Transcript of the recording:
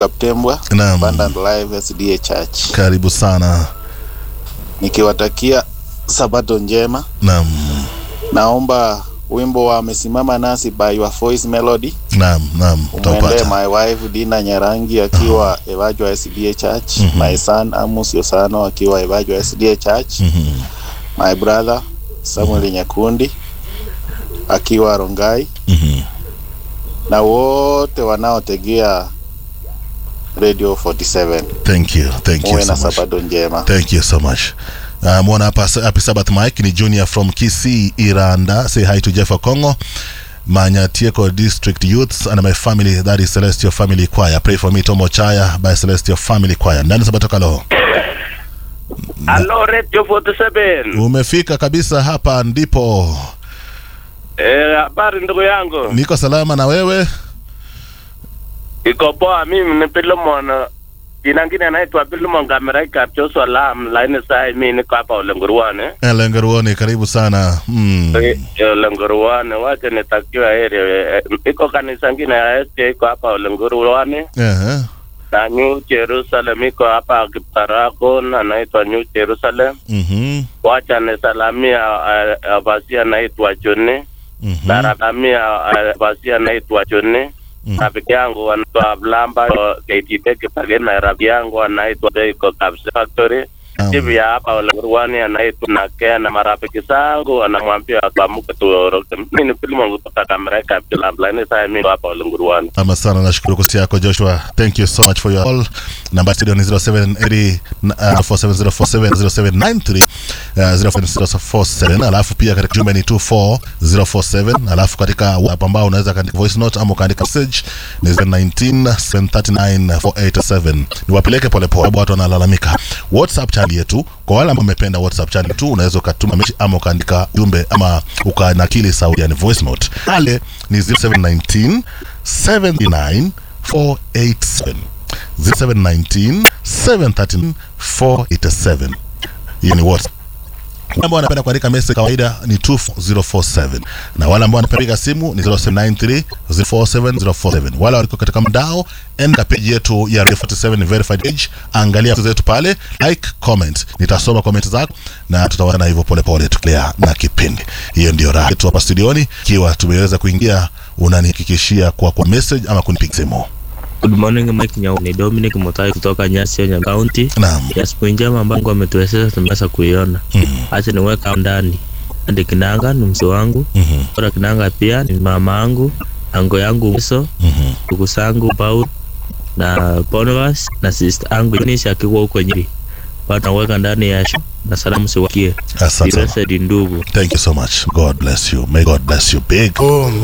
Kaptembwa Naam. Abundant Life SDA Church, Karibu sana. nikiwatakia sabato njema. Naam. Naomba wimbo wa amesimama nasi by your voice melody Naam, naam. umwendee Utaupata. my wife Dina Nyarangi akiwa Evajwa SDA Church, my son Amos Yosano akiwa Evajwa SDA Church, Mhm. my brother Samuel Nyakundi akiwa Rongai Mhm. na wote wanaotegea Radio 47 Thank you. Thank you muwe so na much. sabato njema. Thank you so much. Uh, mwana hapa Happy Sabbath Mike ni Junior from Kisii Iranda. Say hi to Jeff Okongo. Manyatieko District Youths and my family that is Celestial Family Choir. Pray for me Tomo Chaya by Celestial Family Choir. Ndani Sabato Kalo. Halo Radio 47. Umefika kabisa hapa ndipo. Eh, habari ndugu yangu. Niko salama na wewe? Iko poa mimi ni Pilomon. Jina ngine anaitwa Pilomon Kameraika Joshua Lam laini saa mimi niko hapa Olenguruane. Lengeruoni karibu sana. Mm. Eh, Olenguruane wacha nitakiwa area. Eh, Iko kanisa ngine ya SK iko hapa Olenguruane Eh. na New Jerusalem iko hapa Kiparagon anaitwa New Jerusalem. Mhm. Wacha nisalamia uh, basi anaitwa Joni. Mhm. Naradhamia uh, basi anaitwa Joni. Mhm. rafiki yangu anaitwa Blamba KTP Kipage na rafiki yangu anaitwa Deiko Caps Factory Naam. hivi ya hapa Ulenguruani anaitwa Nakea na marafiki zangu anamwambia tuamke tuoroke. Mimi ni Filimon kutoka Kamereka Bilambla ni saa mimi hapa Ulenguruani. Ama sana nashukuru kusi yako Joshua. Thank you so much for your call. Namba studio ni 0780 uh, 47047 0793 uh, 04047 alafu pia katika jumbe ni 24047 alafu katika WhatsApp ambao unaweza kaandika voice note ama ukaandika message ni 0719739487 niwapeleke polepole sababu watu wanalalamika WhatsApp channel yetu kwa wale ambao wamependa WhatsApp channel tu unaweza ukatuma message ama ukaandika jumbe ama ukanakili sauti yani voice note pale ni 0719 79 487 0719 713 487 hiyo ni WhatsApp wale ambao wanapenda kuandika message kawaida ni 24047 na wale ambao wanapiga simu ni 0793 047047 wale waliko katika mdao enda page yetu ya Radio 47 verified page angalia vitu zetu pale like comment nitasoma comment zako na tutawana hivyo pole pole tuklea na kipindi hiyo ndio raha yetu hapa studioni ikiwa tumeweza kuingia unanihakikishia kwa kwa message ama kunipiga simu Good morning Mike Nyau, ni Dominic Mutai kutoka Nyasinya County. naam Ya siku njema ambayo Mungu ametuwezesha tumeweza kuiona. Mhm. Acha niweka hapo ndani. Andi Kinanga ni mzee wangu. Mhm. Ora Kinanga pia ni mama yangu, ango yangu Mso, Mhm. ndugu zangu Paul na Bonavas na sister yangu Nisha akiwa huko Nyeri. Bado naweka ndani ya show na salamu siwakie. asante sana. Blessed ndugu. thank you so much god bless you may god bless you big